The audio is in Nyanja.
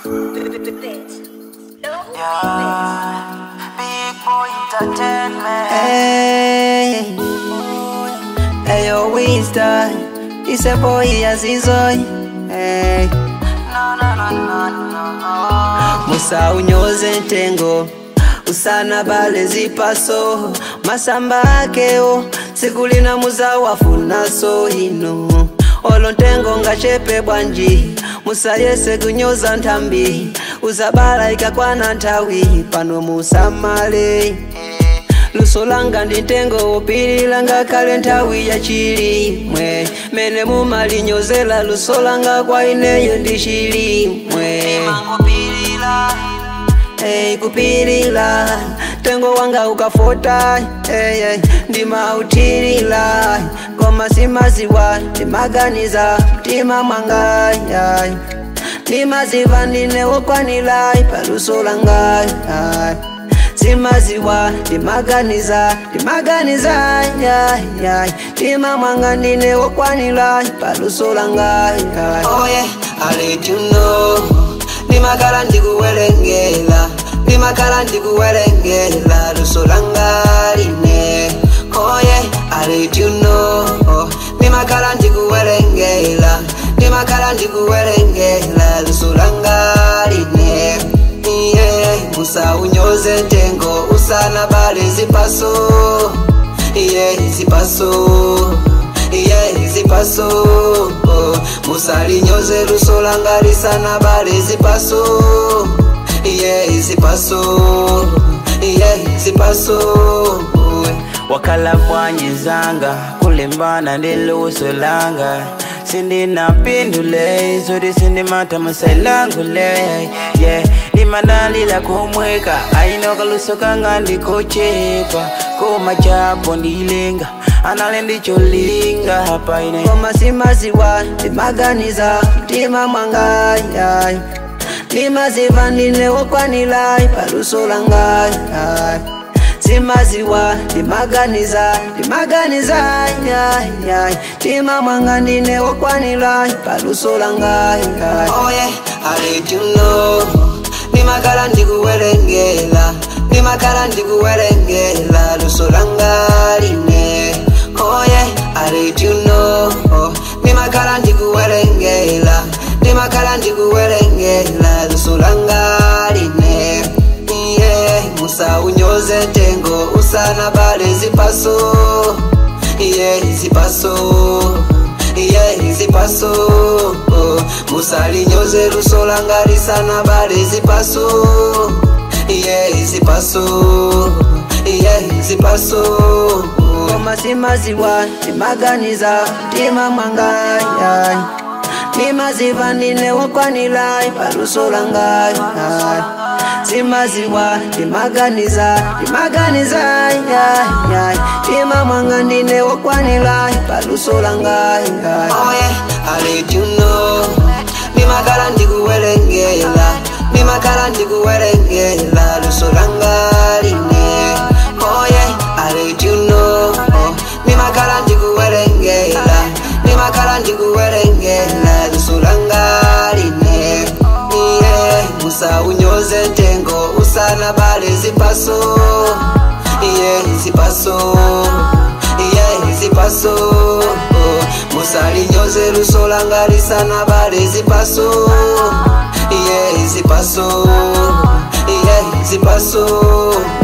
Big boy entertainment. Hey, hey, yo, Winston. It's a boy, Azizoy. Hey, No, no, no, no, no. Musa unyoze ntengo usana bale zipaso masamba akeo sikulina muza wafuna so ino olo ntengo ngachepe bwanji musa yese kunyoza nthambi uzabala ikakwana nthawi pano musamale luso langa ndi ntengo wopilira ngakhale nthawi yachilimwe mene mumalinyozera luso langa kwa ineyo ndi chilimwe Mangopilila. hey, kupilira tengo wanga ukafota hey, hey, ndimautilira koma simaziwa ndimaganiza mtima mwanga hey. ndimaziva ndine wokwanira paluso langa hey. simaziwa ndimaganiza ndimaganiza yeah, yeah. mtima mwanga ndine wokwanira paluso langa yeah. Oh yeah, I let you know. Ndimakhala ndikuwerengera, ndimakhala ndikuwerengera luso langa line. Oh yeah, I let you know. Ndimakhala ndikuwerengera, ndimakhala ndikuwerengera luso langa line. Yeah, musa unyoze ntengo usana bale zipaso. Yeah, zipaso. yeah, zipaso musalinyoze luso langa lisana bale zipaso yeah, zipaso yeah, zipaso wakala bwanyizanga kulembana ndi luso langa sindinapindule zoti sindimata musailangule yeah. limanalila kumweka ainoka luso kanga ndikochepa koma chapo ndilenga anale ndicholinga hapa ine koma simaziwa ndimaganiza mtima mwanga yai ndimaziva ndine wokwanira paluso langa yai simaziwa ndimaganiza ndimaganiza yai yai mtima mwanga ndine wokwanira paluso langa yai oh yeah, I let you know ndimakhala ndikuwerengera ndimakhala ndikuwerengera luso langa line oh yeah, I let you know ndimakhala ndikuwerengera ndimakhala ndikuwerengera luso langa line yeah, musa unyoze ntengo usana bale zipaso yeah, zipaso yeah, zipaso musalinyoze luso langa lisana bale zipaso yeah, zipaso yeah, zipaso koma simaziwa ndimaganiza mtima mwanga yai ndimaziva ndine wokwanira paluso langa yai simaziwa ndimaganiza ndimaganiza yai yai mtima mwanga ndine wokwanira paluso langa yai Oh yeah, I let you know ndimakhala ndikuwerengera ndimakhala ndikuwerengera luso langa line oh yeah, I let you know ndimakhala ndikuwerengera ndimakhala ndikuwerengera luso langa line yeah, musa unyoze ntengo usana bale zipaso yeah, zipaso yeah, zipaso musalinyoze luso langa lisana bale zipaso yeah, zipaso yeah, zipaso